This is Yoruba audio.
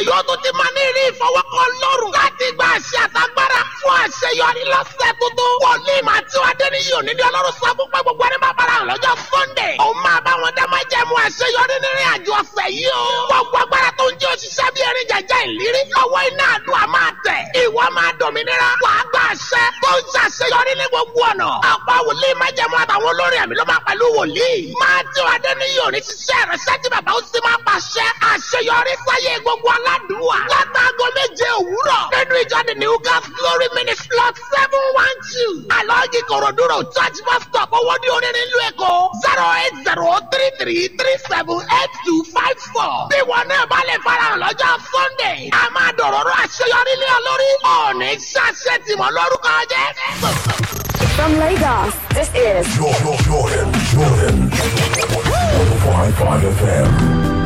yóò tún ti máa ní ìrí ìfọwọ́kọ lọ́rùn láti gba àṣẹ àtagbára fún àṣeyọrí lọ́sẹ̀ tuntun. wòlíì máa tí wàá dẹ́ni yìí òní ní ọlọ́run sọ fún pé gbogbo ẹni máa bára hàn lọ́jọ́ sunday. òun máa bá wọn dá máa jẹ́ mu àṣeyọrí nínú àjọ ọ̀sẹ̀ yìí o. gbogbo agbára tó ń jẹ́ òṣìṣẹ́ bí erin jẹjẹ ìlérí. ọwọ́ iná àdúrà máa tẹ̀. ìwọ máa dòmìnira. wàá gba àṣẹ tó ń ṣàṣeyọrí ní gbogbo ọ̀nà. ọ̀pọ̀ wòlíì máa jẹ́ mu àtàwọn olórin ẹ̀mí ló máa pẹ̀lú wòlíì. máa tí wàá dẹ́ni yìí òní ṣiṣẹ́ rẹ̀ ṣẹ́jú bàbá ó sì máa pàṣẹ àṣeyọrí sáyé gbogbo aládùúwà. látàgọ́ méje òwúrọ̀ nínú ìjọ the new gas glory ministry lot seven one two. alọ́ọ̀gì kòròdúró church bus stop owó ní onírin ìlú èkó zero eight zero three three three seven eight two five four. bí wọn náà bá lè farahàn lọ́jọ́ sunday a máa dọ̀rọ̀rọ̀ àṣeyọrí lé ọ lórí. ọ̀ọ́nì ṣàṣẹ tìmọ̀ lórúkọ jẹ́. From Lagos, this is Jordan, Jordan, Jordan. 105.5 FM.